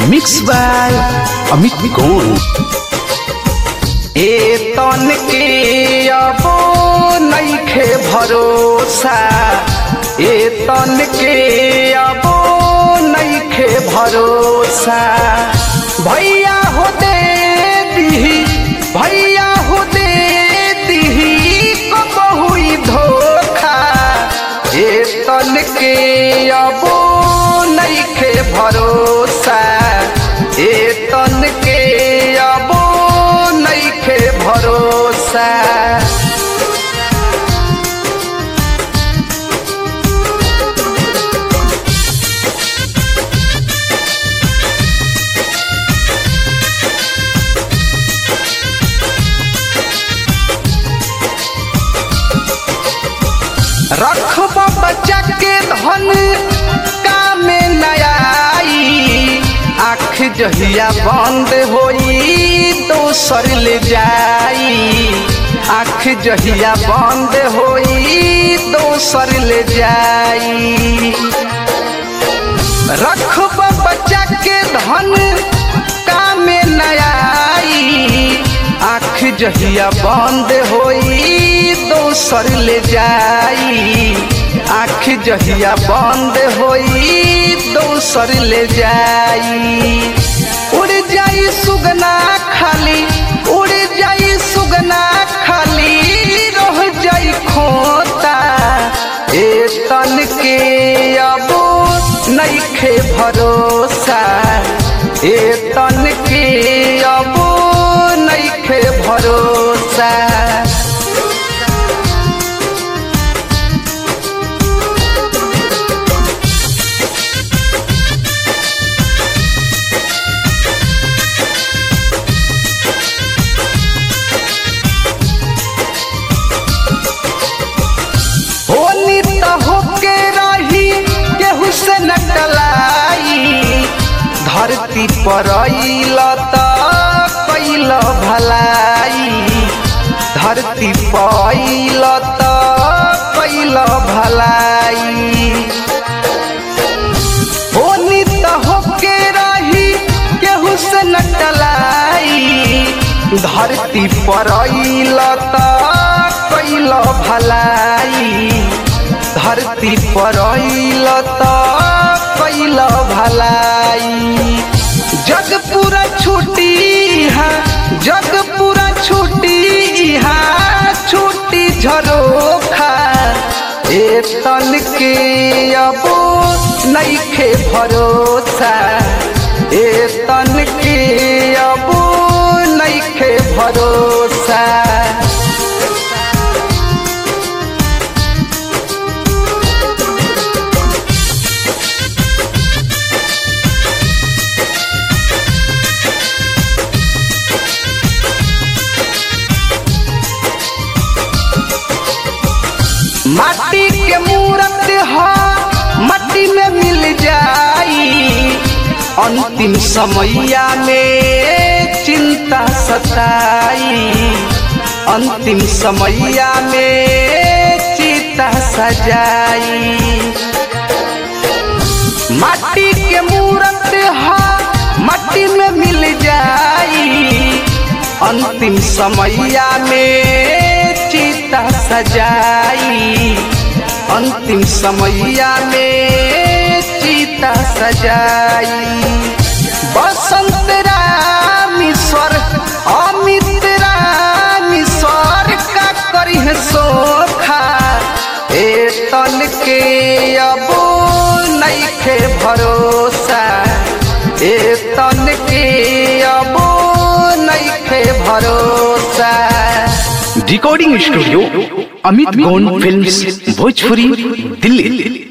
mix by Amit गोन ए तन के अबो नइखे भरोसा ए तन के अबो नइखे भरोसा भैया हो दे दिही भैया हो दे दिही कबहू धोखा ए तन के अबो नइखे भरोसा ए तन के अबो नइखे भरोसा रखब बच्चा के धन कामे नयाई आँख जहिया बंद होई दोसर ले जाई आँख जहिया बंद होई दोसर ले जाई रखब बच्चा के धन कामे नयाई आँख जहिया बंद होई दोसर ले जाई आँख जहिया बंद होई दोसर ले जाई उड़ जाई सुगना खाली उड़ जाई सुगना खाली रह जाई खोता ए तन के अबो नइखे भरोसा ए तन के अबो नइखे भरोसा होनी त होके रही केहू से न टलाई धरती पर अइल त कैल भलाई धरती पर अइल त कैल भलाई होनी त होके रही केहू से न टलाई धरती पर अइल त कैल भलाई धरती पर अइल त कैल भलाई जग पूरा छुट्टी है जग पूरा छुट्टी है छुट्टी झरोखा ए तन के अबो नइखे भरोसा ए तन के अबो नइखे भरोसा माटी के मूरत ह मट्टी में मिल जाई अंतिम समैया में चिंता सताई अंतिम समैया में चिता सजाई माटी के मूरत ह मट्टी में मिल जाई अंतिम समैया में चिता सजाई अंतिम समैया में चिता सजाई बसंत रामीश्वर अमित रामीश्वर का करी है सोखा ए तन के अबो नइखे भरोसा ए तन के अबो नइखे भरोसा रिकॉर्डिंग स्टूडियो अमित गोन फिल्म्स भोजपुरी दिल्ली